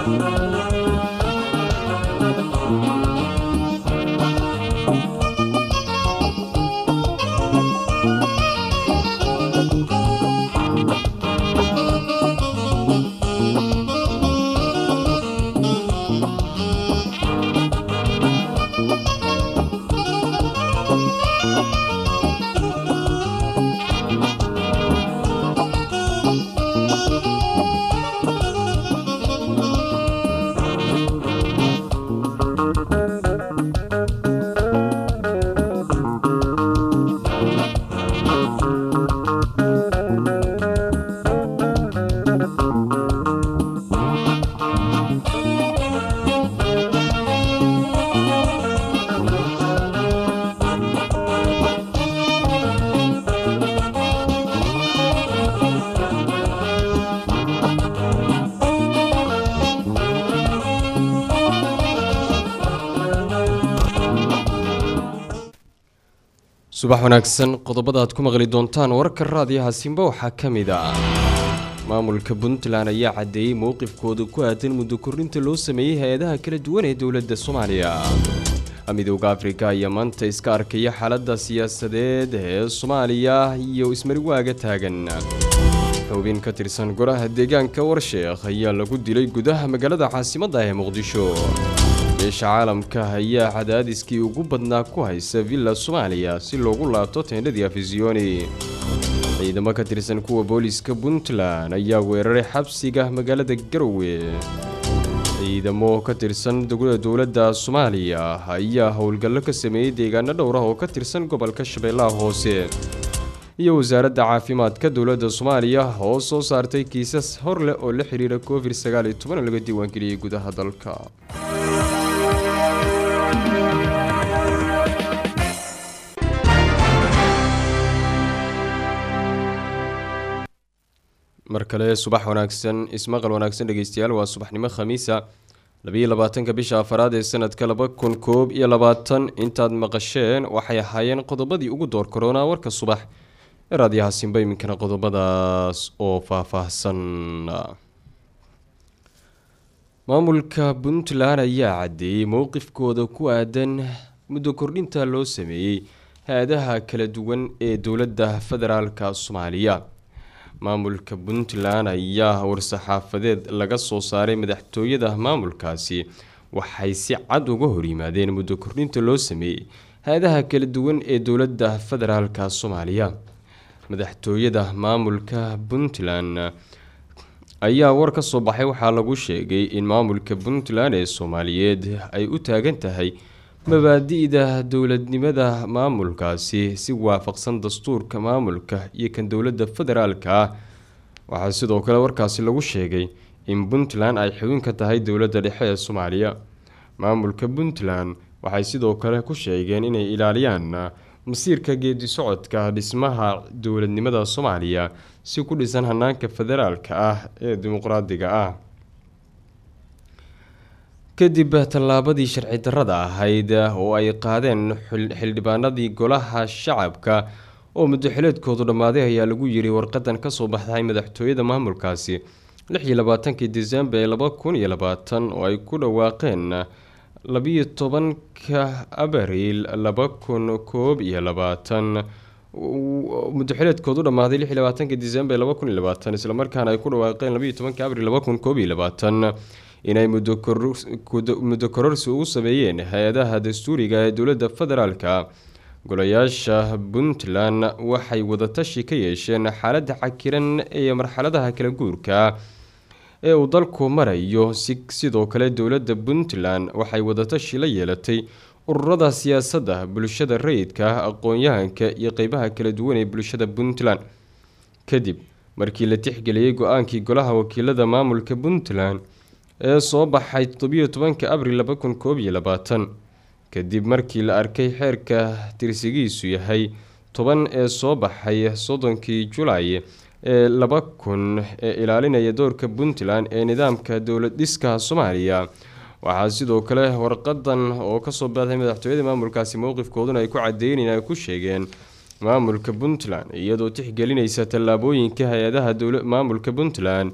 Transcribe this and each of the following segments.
subax wanaagsan qodobada aad ku maqli doontaan wararka raadiyaha simba waxaa ka mid ah maamulka puntland ayaa caddeeyey mowqifkooda ku aadan muddo kordhinta loo sameeyey hay-adaha kala duwan ee dowladda soomaaliya midowda afrika ayaa maanta iska arkaya xaaladda siyaasadeed ee soomaaliya iyo ismariwaaga taagan xubin ka tirsan golaha deegaanka warsheekh ayaa lagu dilay gudaha magaalada caasimadda ee muqdisho beesha caalamka ayaa cadaadiskii ugu badnaa ku haysa villa soomaaliya si loogu laabto teendhadii afisiyoni ciidamo ka tirsan kuwa booliiska puntland ayaa weeraray xabsiga magaalada garowe ciidamo ka tirsan dowladda soomaaliya ayaa howlgallo ka sameeyey deegaano dhowr ah oo ka tirsan gobolka shabeellaha hoose iyo wasaaradda caafimaadka dowladda soomaaliya oo soo saartay kiisas hor leh oo la xiriira covid sagaal iyo toban oo laga diiwaangeliyey gudaha dalka mar kale subax wanaagsan ismaqal wanaagsan dhegeystayaal waa subaxnimo khamiisa labayo labaatanka bisha afaraad ee sanadka laba kun koob iyo labaatan intaad maqasheen waxay ahaayeen qodobadii ugu door koronaa warka subax ee raadiyaha simba iminkana qodobadaas oo faahfaahsan maamulka puntland ayaa caddeeyey mowqifkooda ku aadan muddo kordhinta loo sameeyey hay-adaha kala duwan ee dowladda federaalka soomaaliya maamulka puntland ayaa war-saxaafadeed laga soo saaray madaxtooyada maamulkaasi waxay si cad uga horyimaadeen muddo kordhinta loo sameeyey hay-adaha kala duwan ee dowladda federaalka soomaaliya madaxtooyada maamulka puntland ayaa war ka soo baxay waxaa lagu sheegay in maamulka puntland ee soomaaliyeed ay u taagan tahay mabaadi-da dowladnimada maamulkaasi si waafaqsan dastuurka maamulka iyo kan dowladda federaalka ah waxaa sidoo kale warkaasi lagu sheegay in puntland ay xubin ka tahay dowladda dhexe ee soomaaliya maamulka puntland waxay sidoo kale ku sheegeen inay ilaaliyaan masiirka geedi socodka dhismaha dowladnimada soomaaliya si ku dhisan hanaanka federaalka ah ee dimuqraadiga ah kadib tallaabadii sharci darrada ahayd oo ay qaadeen xildhibaanadii golaha shacabka oo muddoxileedkoodu dhammaaday ayaa lagu yiri warqadan kasoo baxday madaxtooyada maamulkaasi lixiyo labaatankii disembar ee laba kun iyo labaatan oo ay ku dhawaaqeen labiyo tobanka abriil laba kun koob iyo labaatan muddoxileedkoodu dhammaaday lix iyo labaatankii disembar laba kun iyo labaatan islamarkaana ay ku dhawaaqeen labiyo tobanka abriil laba kun koob iyo labaatan inay muddo kororsi ugu sameeyeen hay-adaha dastuuriga ee dowladda federaalka golayaasha puntland waxay wadatashi ka yeesheen xaaladda cakiran ee marxaladaha kala guurka ee uu dalku marayo si sidoo kale dowladda puntland waxay wadatashi la yeelatay ururada siyaasadda bulshada rayidka aqoon-yahanka iyo qeybaha kala duwan ee bulshada puntland kadib markii la tixgeliyey go-aankii golaha wakiilada maamulka puntland ee soo baxay toddobiyo tobanka abril laba kun koob iyo labaatan kadib markii la arkay xeerka tirsigiisu yahay toban ee soo baxay soddonkii julaay ee laba kun ee ilaalinaya doorka puntland ee nidaamka dowlad dhiska soomaaliya waxaa sidoo kale warqadan oo kasoo baxday madaxtooyada maamulkaasi mowqifkooduna ay ku cadeyneen ay ku sheegeen maamulka puntland iyadoo tixgelinaysa tallaabooyinka hay-adaha maamulka puntland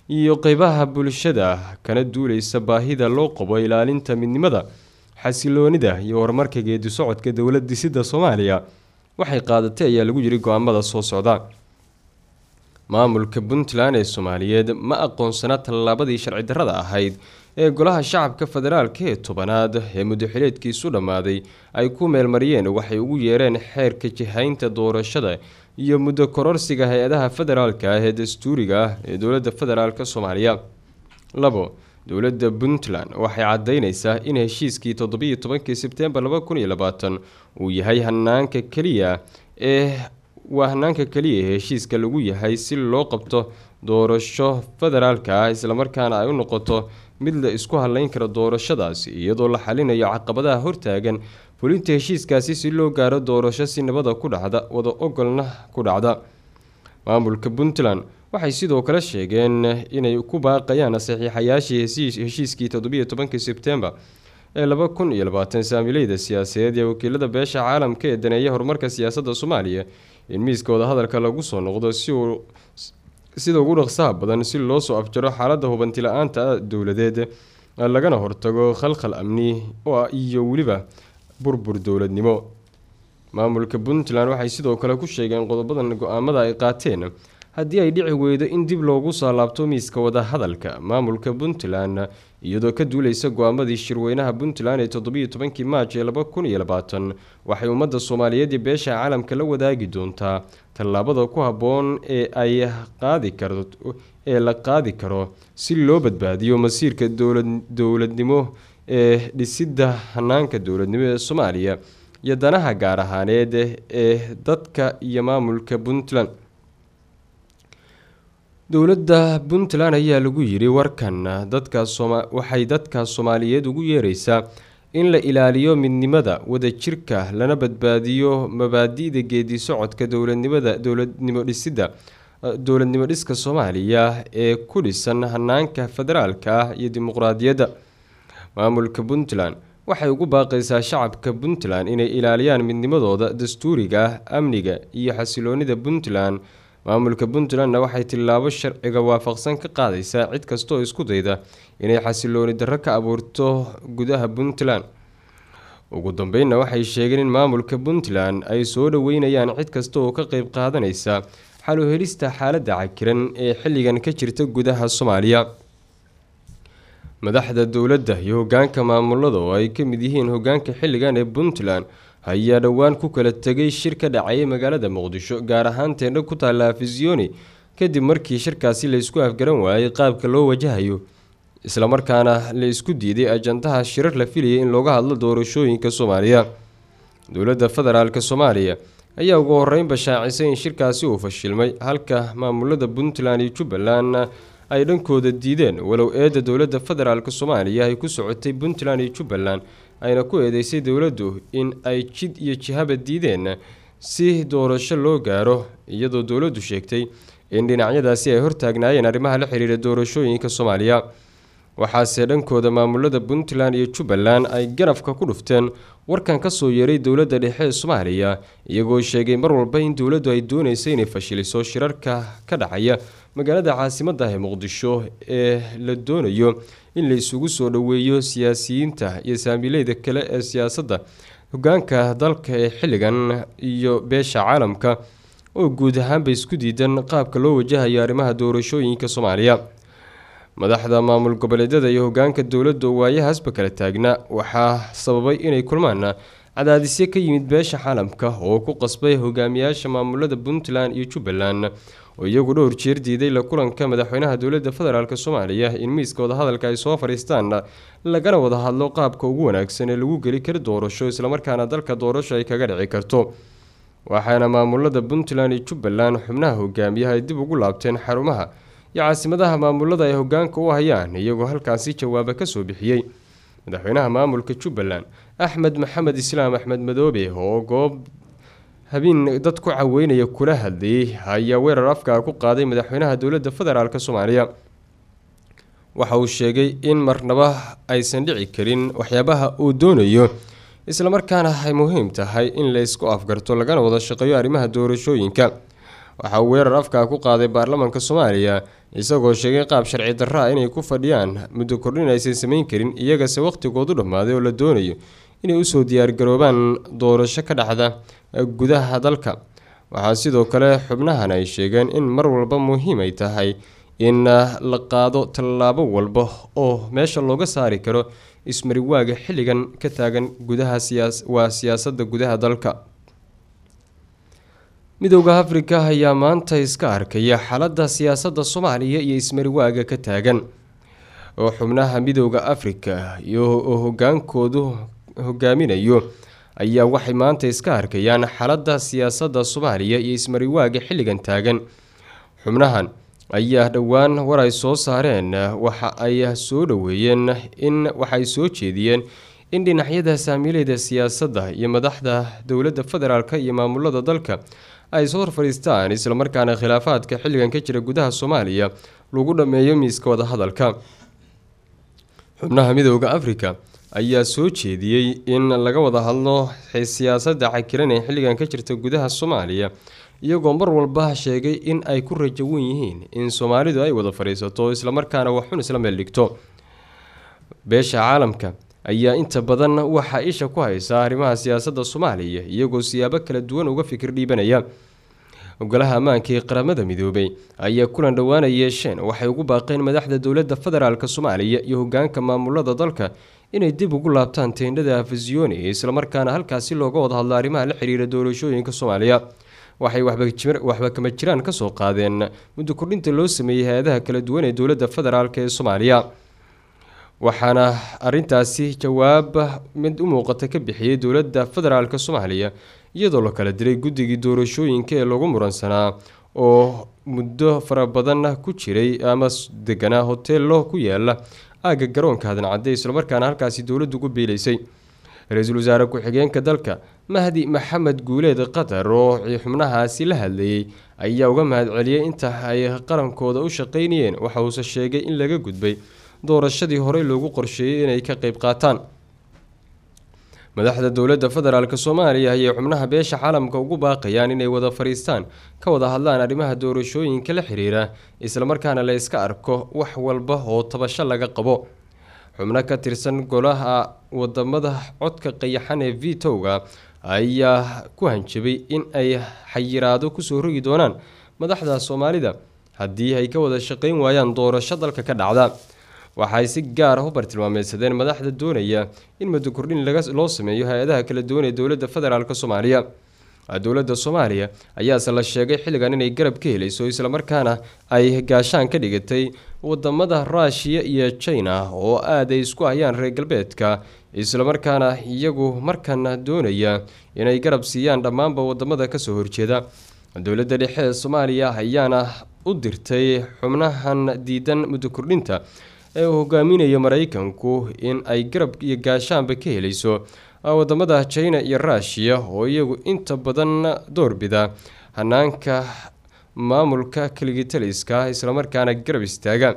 iyo qeybaha bulshada kana duuleysa baahida loo qabo ilaalinta midnimada xasiloonida iyo horumarka geedi socodka dowlad dhisida soomaaliya waxay qaadatay ayaa lagu yiri go-aamada soo socda maamulka puntland ee soomaaliyeed ma aqoonsana tallaabadii sharci darrada ahayd ee golaha shacabka federaalka ee tobanaad ee muddaxileedkiisu dhammaaday ay ku meelmariyeen waxay ugu yeereen xeerka jihaynta doorashada iyo muddo kororsiga hay-adaha federaalka ah ee dastuuriga ah ee dowladda federaalk soomaaliya labo dowladda puntland waxay caddeyneysaa in heshiiskii toddobiyo tobankii sebtembar laba kun iyo labaatan uu yahay hanaanka keliya ee waa hanaanka keliya ee heshiiska lagu yahay si loo qabto doorasho federaalka ah islamarkaana ay u noqoto mid la isku hadleyn karo doorashadaasi iyadoo la xalinayo caqabadaha hortaagan fulinta heshiiskaasi si loo gaaro doorasho si nabada ku dhacda wada ogolna ku dhacda maamulka puntland waxay sidoo kale sheegeen inay ku baaqayaan saxiixayaashii heshiiskii toddobiyo tobankii sebtembar ee laba kun iyo labaatan saamileyda siyaasadeed ee wakiilada beesha caalamka ee daneeya horumarka siyaasadda soomaaliya in miiska wadahadalka lagu soo noqdo si uu sida ugu dhaqsaha badan si loo soo afjaro xaaladda hubanti la-aanta dowladeed lagana hortago khalkhal amni iyo weliba burbur dowladnimo maamulka puntland waxay sidoo kale ku sheegeen qodobadan go-aamada ay qaateen haddii ay dhici weydo in dib loogu soo laabto miiska wadahadalka maamulka puntland iyadoo ka duuleysa go-aamadii shirweynaha puntland ee toddobiyo tobankii maaj ee laba kun iyo labaatan waxay ummadda soomaaliyeed iyo beesha caalamka la wadaagi doontaa tallaabada ku habboon ee ay qaadi karo ee la qaadi karo si loo badbaadiyo masiirka dowlad dowladnimo ee dhisidda hanaanka dowladnimo ee soomaaliya iyo danaha gaar ahaaneed ee dadka iyo maamulka puntland dowladda puntland ayaa lagu yiri warkan dadka sooma waxay dadka soomaaliyeed ugu yeereysaa in la ilaaliyo midnimada wadajirka lana badbaadiyo mabaadi'da geedi socodka dowladnimada dowladnimo dhisidda dowladnimo dhiska soomaaliya ee ku dhisan hanaanka federaalka ah iyo dimuqraadiyadda maamulka puntland waxay ugu baaqaysaa shacabka puntland inay ilaaliyaan midnimadooda dastuuriga ah amniga iyo xasiloonida puntland maamulka puntlandna waxay tillaabo sharciga waafaqsan ka qaadaysaa cid kastaoo isku dayda inay xasilooni darro ka abuurto gudaha puntland ugu dambeynna waxay sheegeen in maamulka puntland ay soo dhaweynayaan cid kasta oo ka qeyb qaadanaysa xal u helista xaaladda cakiran ee xilligan ka jirta gudaha soomaaliya madaxda dowladda iyo hogaanka maamulada oo ay ka mid yihiin hogaanka xilligan ee puntland ayaa dhowaan ku kala tegay shir ka dhacayay magaalada muqdisho gaar ahaan teendho ku taalla afisiyoni kadib markii shirkaasi la isku afgaran waayay qaabka loo wajahayo islamarkaana la isku diiday ajandaha shirar la filayay in looga hadlo doorashooyinka soomaaliya dowladda federaalk soomaaliya ayaa ugu horeynba shaacisay in shirkaasi uu fashilmay halka maamulada puntland iyo jubbaland ay dhankooda diideen walow eedda dowladda federaalk soomaaliya ay ku socotay puntland iyo jubbaland ayna ku eedeysay dowladdu in ay jid iyo jihaba diideen si doorasho loo gaaro iyadoo dowladdu sheegtay in dhinacyadaasi ay hortaagnaayeen arrimaha la xiriira doorashooyinka soomaaliya waxaase dhankooda maamulada puntland iyo jubbaland ay ganafka ku dhufteen warkan kasoo yeeray dowladda dhexe ee soomaaliya iyagoo sheegay mar walba in dowladdu ay dooneysa inay fashiliso shirarka ka dhacaya magaalada caasimadda ee muqdisho ee la doonayo in la isugu soo dhoweeyo siyaasiyiinta iyo saamileyda kale ee siyaasadda hogaanka dalka ee xilligan iyo beesha caalamka oo guud ahaanba isku diidan qaabka loo wajahayo arrimaha doorashooyinka soomaaliya madaxda maamul goboleedyada iyo hogaanka dowladda oo waayahaasba kala taagna waxaa sababay inay kulmaan cadaadisyo ka yimid beesha caalamka oo ku qasbay hogaamiyaasha maamulada puntland iyo jubbaland oo iyagu dhowr jeer diiday la kulanka madaxweynaha dowladda federaalk soomaaliya in miiska wadahadalka ay soo fadhiistaan lagana wada hadlo qaabka ugu wanaagsan ee lagu geli karo doorasho islamarkaana dalka doorasho ay kaga dhici karto waxaana maamulada puntland iyo jubbaland xubnaha hogaamiyaha ay dib ugu laabteen xarumaha iyo caasimadaha maamulada ay hogaanka u hayaan iyagoo halkaasi jawaaba kasoo bixiyey madaxweynaha maamulka jubbaland axmed maxamed islaam axmed madoobe oo goob habeen dad ku caweynaya kula hadlayay ayaa weerar afkaa ku qaaday madaxweynaha dowladda federaalk soomaaliya waxa uu sheegay in marnaba aysan dhici karin waxyaabaha uu doonayo islamarkaana ay muhiim tahay in la isku afgarto lagana wada shaqeeyo arrimaha doorashooyinka waxaa uu weerar afkaa ku qaaday baarlamaanka soomaaliya isagoo sheegay qaab sharci darra ah inay ku fadhiyaan muddo kordhin aysan samayn karin iyagase waqhtigoodu dhammaaday oo la doonayo inay usoo diyaargaroobaan doorasho ka dhacda gudaha dalka waxaa sidoo kale xubnahan ay sheegeen in mar walba muhiim ay tahay in la qaado tallaabo walba oo meesha looga saari karo ismariwaaga xilligan ka taagan gudaha waa siyaasadda gudaha dalka midowda afrika ayaa maanta iska arkaya xaaladda siyaasadda soomaaliya iyo ismariwaaga ka taagan oo xubnaha midowda afrika iyo oo hogaankoodu hogaaminayo ayaa waxay maanta iska arkayaan xaaladda siyaasadda soomaaliya iyo ismariwaaga xilligan taagan xubnahan ayaa dhowaan war ay soo saareen waxa ay soo dhoweeyeen in waxaay soo jeediyeen in dhinacyada saamiileyda siyaasadda iyo madaxda dowladda federaalk iyo maamulada dalka ay soo horfadhiistaan islamarkaana khilaafaadka xilligan ka jira gudaha soomaaliya lagu dhammeeyo miiska wadahadalka xubnaha midowda afrika ayaa soo jeediyey in laga wada hadlo siyaasadda cakiran ee xilligan ka jirta gudaha soomaaliya iyagoo mar walba sheegay in ay ku rajawan yihiin in soomaalidu ay wada fadhiisato islamarkaana waxxun isla meel dhigto beesha caalamka ayaa inta badan waxaa isha ku haysaa arrimaha siyaasadda soomaaliya iyagoo siyaabo kala duwan uga fikir dhiibanaya golaha ammaanka ee qaramada midoobay ayaa kulan dhowaana yeesheen waxay ugu baaqeen madaxda dowladda federaalk soomaaliya iyo hogaanka maamulada dalka inay dib ugu laabtaan teendhada afasiyooni islamarkaana halkaasi looga wada hadlo arrimaha la xiriira doorashooyinka soomaaliya waxay waxba kama jiraan kasoo qaadeen muddo kordhinta loo sameeyey hay-adaha kala duwan ee dowladda federaalk ee soomaaliya waxaana arintaasi jawaab mid u muuqata ka bixiyey dowladda federaalk soomaaliya iyadoo la kala diray guddigii doorashooyinka ee lagu muransanaa oo muddo fara badan ku jiray ama deganaa hoteello ku yaala aagga garoonka hadancadde islamarkaana halkaasi dowladdu ku biilaysay ra-iisul wasaare ku-xigeenka dalka mahdi maxamed guuleed qatar oo xubnahaasi la hadlayey ayaa uga mahadceliyey inta ay qarankooda u shaqeynayeen waxa uuse sheegay in laga gudbay doorashadii horey loogu qorsheeyey inay ka qeyb qaataan madaxda dowladda federaalk soomaaliya ayay xubnaha beesha caalamka ugu baaqayaan inay wada fadhiistaan ka wada hadlaan arrimaha doorashooyinka la xiriira islamarkaana la iska arko wax walba oo tabasho laga qabo xubno ka tirsan golaha wadamada codka qayaxan ee vitowga ayaa ku hanjabay in ay xayiraado kusoo rogi doonaan madaxda soomaalida haddii ay ka wada shaqeyn waayaan doorasho dalka ka dhacda waxaay si gaar ah u bartilmaameysadeen madaxda doonaya in muddo kordhin loo sameeyo hay-adaha kala duwan ee dowladda federaalk soomaaliya dowladda soomaaliya ayaase la sheegay xilligan inay garab ka helayso islamarkaana ay gaashaan ka dhigatay wadamada ruushiya iyo china oo aad ay isku hayaan reer galbeedka islamarkaana iyagu markan doonaya inay garab siiyaan dhammaanba wadamada kasoo horjeeda dowladda dhexe ee soomaaliya ayaana u dirtay xubnahan diidan muddo kordhinta ee uu hogaaminayo maraykanku in ay garab iyo gaashaanba ka helayso wadamada china iyo ruushiya oo iyagu inta badan doorbida hanaanka maamulka kaligitaliska islamarkaana garab istaaga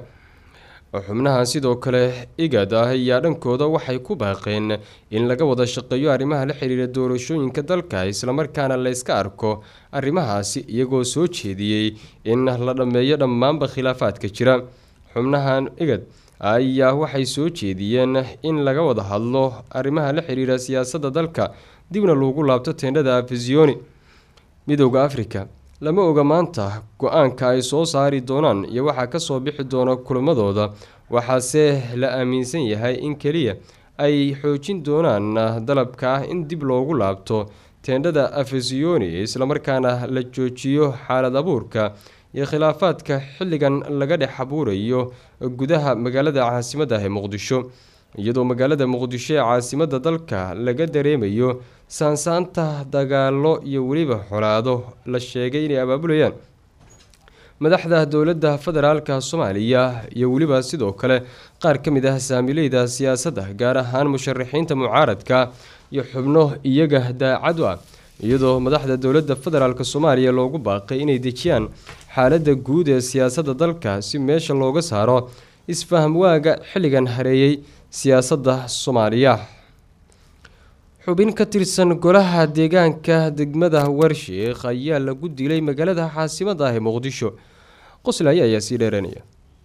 xubnahan sidoo kale igad ah ayaa dhankooda waxay ku baaqeen in laga wada shaqeeyo arrimaha la xiriira doorashooyinka dalka islamarkaana la yska arko arrimahaasi iyagoo soo jeediyey in la dhammeeyo dhammaanba khilaafaadka jira xubnahan igad ayaa waxay soo jeediyeen in laga wada hadlo arrimaha la xiriira siyaasadda dalka dibna loogu laabto teendhada afisiyoni midowda afrika lama oga maanta go-aanka ay soo saari doonaan iyo waxaa kasoo bixi doona kulamadooda waxaase la aaminsan yahay in keliya ay xoojin doonaan dalabka ah in dib loogu laabto teendhada afisiyoni islamarkaana la joojiyo xaalad abuurka iyo khilaafaadka xilligan laga dhex abuurayo gudaha magaalada caasimadda ah ee muqdisho iyadoo magaalada muqdisho ee caasimadda dalka laga dareemayo saansaanta dagaalo iyo weliba xolaado la sheegay inay abaabulayaan madaxda dowladda federaalka soomaaliya iyo weliba sidoo kale qaar ka mid ah saamileyda siyaasadda gaar ahaan musharaxiinta mucaaradka iyo xubno iyaga daacad u ah iyadoo madaxda dowladda federaalk soomaaliya loogu baaqay inay dejiyaan xaaladda guud ee siyaasadda dalka si meesha looga saaro isfaham waaga xilligan hareeyey siyaasadda soomaaliya xubin ka tirsan golaha deegaanka degmada warshiikh ayaa lagu dilay magaalada caasimada ah ee muqdisho qoslaya ayaa sii dheeranaya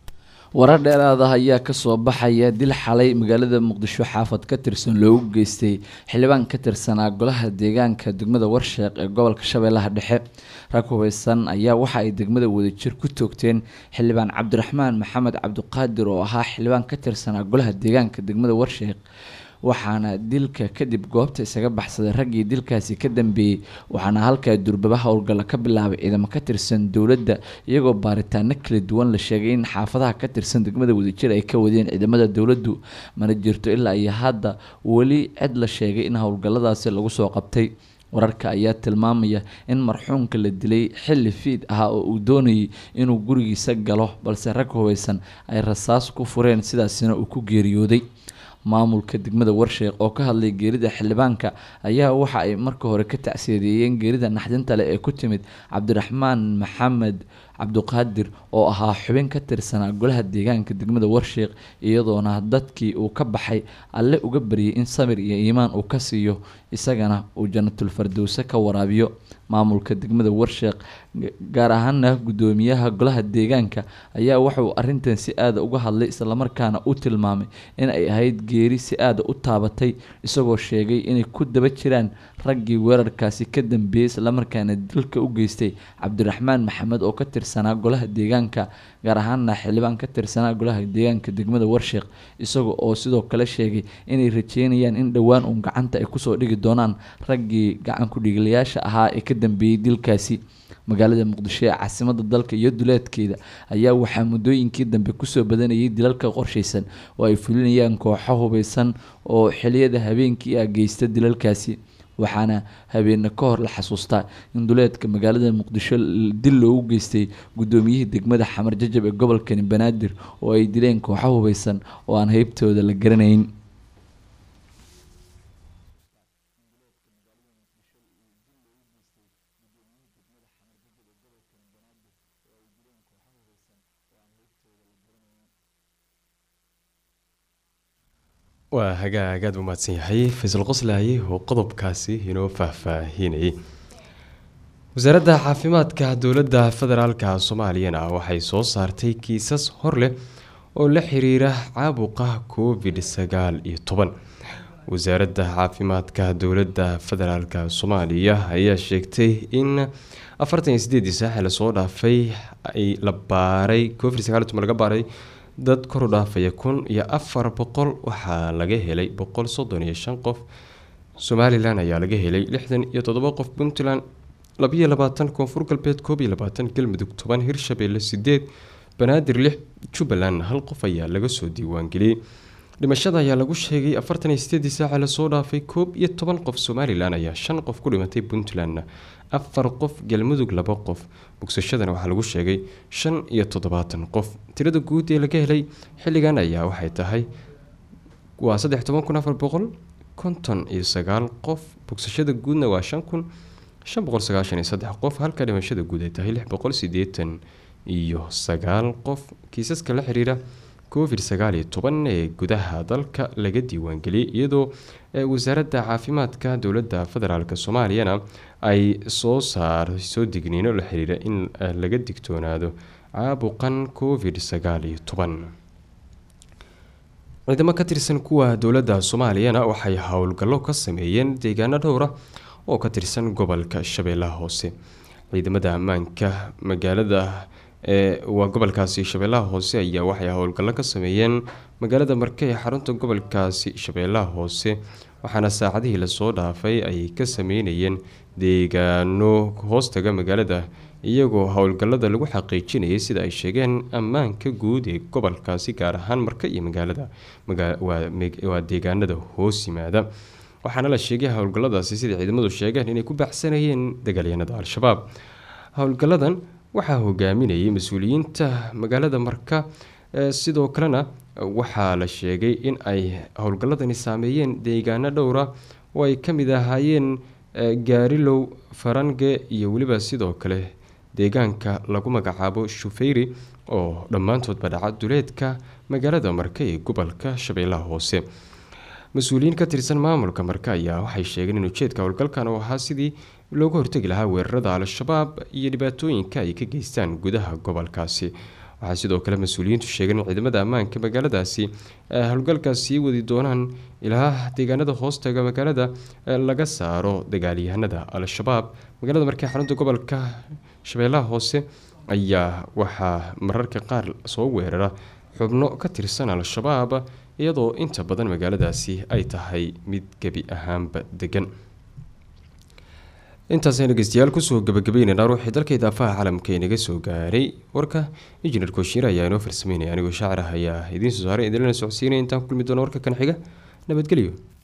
warar dheeraad ah ayaa kasoo baxaya dil xalay magaalada muqdisho xaafad ka tirsan loogu geystay xildhibaan ka tirsanaa golaha deegaanka degmada warsheeq ee gobolka shabeellaha dhexe rag hubeysan ayaa waxa ay degmada wadajir ku toogteen xildhibaan cabdiraxmaan maxamed cabdiqaadir oo ahaa xildhibaan ka tirsanaa golaha deegaanka degmada warsheeq waxaana dilka kadib goobta isaga baxsaday raggii dilkaasi ka dambeeyey waxaana halkaa durbaba howlgalla ka bilaabay ciidamo ka tirsan dowladda iyagoo baaritaano kala duwan la sheegay in xaafadaha ka tirsan degmada wadajir ay ka wadeen ciidamada dowladdu mana jirto ilaa iyo hadda weli cid la sheegay in howlgalladaasi lagu soo qabtay wararka ayaa tilmaamaya in marxuumka la dilay xilli fiid ah oo uu doonayay inuu gurigiisa galo balse rag hubeysan ay rasaas ku fureen sidaasina uu ku geeriyooday maamulka degmada warsheeq oo ka hadlay geerida xildhibaanka ayaa waxa ay marka hore ka tacsiyadeeyeen geerida naxdinta leh ee ku timid cabdiraxmaan maxamed cabdiqaadir oo ahaa xubin ka tirsanaa golaha deegaanka degmada warsheeq iyadoona dadkii uu ka baxay alle uga baryay in samir iyo iimaan uu ka siiyo isagana uu jannatul fardowse ka waraabiyo maamulka degmada warsheeq gaar ahaana gudoomiyaha golaha deegaanka ayaa wuxuu arintan si aada uga hadlay islamarkaana u tilmaamay in ay ahayd geeri si aada u taabatay isagoo sheegay inay ku daba jiraan raggii weerarkaasi ka dambeeyey islamarkaana dilka u geystay cabdiraxmaan maxamed oo ka tirsanaa golaha deegaanka gaar ahaana xildhibaan ka tirsanaa golaha deegaanka degmada warsheeq isaga oo sidoo kale sheegay inay rajeynayaan in dhowaan uun gacanta ay kusoo dhigi doonaan raggii gacan ku-dhiiglayaasha ahaa ee ka dambeeyey dilkaasi magaalada muqdisho ee caasimada dalka iyo duleedkeeda ayaa waxaa muddooyinkii dambe kusoo badanayay dilalka qorshaysan oo ay fulinayaan kooxo hubeysan oo xiliyada habeenkii ah geysta dilalkaasi waxaana habeene ka hor la xasuustaa in duleedka magaalada muqdisho dil loogu geystay gudoomiyihii degmada xamar jajab ee gobolkani banaadir oo ay dileen kooxo hubeysan oo aan heybtooda la garanayn waa hagaagaad u mahadsan yahay faysal qoslaaye oo qodobkaasi inoo faahfaahinayay wasaaradda caafimaadka dowladda federaalka soomaaliyana waxay soo saartay kiisas hor leh oo la xiriira caabuqa covid sagaal iyo toban wasaaradda caafimaadka dowladda federaalka soomaaliya ayaa sheegtay in afartan iyo sideedii saaxi lasoo dhaafay ay la baaray covid sagaal iyo toban laga baaray dad kor u dhaafaya kun iyo afar boqol waxaa laga helay boqol soddon iyo shan qof somalilan ayaa laga helay lixdan iyo toddoba qof puntland labiyo labaatan koonfur galbeed koob iyo labaatan galmudug toban hirshabeelle sideed banaadir lix jubbaland hal qof ayaa laga soo diiwaangeliyey dhimashada ayaa lagu sheegay afartan iyo sideedii saaca lasoo dhaafay koob iyo toban qof somalilan ayaa shan qof ku dhimatay puntlandna afar qof galmudug laba qof bogsashadana waxaa lagu sheegay shan iyo toddobaatan qof tirada guud ee laga helay xilligan ayaa waxay tahay waa saddex toban kun afar boqol konton iyo sagaal qof bogsashada guudna waa shan kun shan boqol sagaashan iyo saddex qof halka dhimashada guud ay tahay lix boqol sideetan iyo sagaal qof kiisaska la xiriira covid sagaal iyo toban ee gudaha dalka laga diiwaangeliyay iyadoo wasaaradda caafimaadka dowladda federaalk soomaaliyana ay soo saarayso digniino la xiriira in laga digtoonaado caabuqan covid sagaal iyo toban ciidamo ka tirsan kuwa dowladda soomaaliyana waxay howlgallo ka sameeyeen deegaano dhowra oo ka tirsan gobolka shabeellaha hoose ciidamada ammaanka magaalada waa gobolkaasi shabeellaha hoose ayaa waxay howlgallo ka sameeyeen magaalada marke ee xarunta gobolkaasi shabeellaha hoose waxaana saacadihii lasoo dhaafay ay ka sameynayeen deegaano hoostaga magaalada iyagoo howlgallada lagu xaqiijinayay sida ay sheegeen ammaanka guud ee gobolkaasi gaar ahaan marka iyo magaalada waa deegaanada hoos yimaada waxaana la sheegay howlgalladaasi sida ciidamadu sheegeen inay ku baxsanayeen dagaalyanada al-shabaab howlgalladan waxaa hogaaminayay mas-uuliyiinta magaalada marka sidoo kalena waxaa la sheegay in ay howlgalladani saameeyeen deegaano dhowra oo ay ka mid ahaayeen gaarilow farange iyo weliba sidoo kale deegaanka lagu magacaabo shufeyri oo dhammaantoodba dhaca duleedka magaalada marke ee gobolka shabeellaha hoose mas-uuliyiin ka tirsan maamulka marka ayaa waxay sheegeen in ujeedka howlgalkan uu ahaa sidii looga hortegi lahaa weerarada al-shabaab iyo dhibaatooyinka ay ka geystaan gudaha gobolkaasi waxaa sidoo kale mas-uuliyiintu sheegeen in ciidamada ammaanka magaaladaasi howlgalkaas sii wadi doonaan ilaa deegaanada hoostaga magaalada laga saaro dagaalyahanada al-shabaab magaalada markii xarunta gobolka shabeellaha hoose ayaa waxaa mararka qaar soo weerara xubno ka tirsan al-shabaab iyadoo inta badan magaaladaasi ay tahay mid gebi ahaanba degan intaasaynu dhegeystayaal kusoo gabagabeynayna ruuxii dalka idaafaha caalamka inaga soo gaaray warka injineer kooshiir ayaa inoo farsameynaya anigoo shaacir ah ayaa idiin soo saaray idinlana socodsiinaya intaan ku kulmi doono warka kan xiga nabadgelyo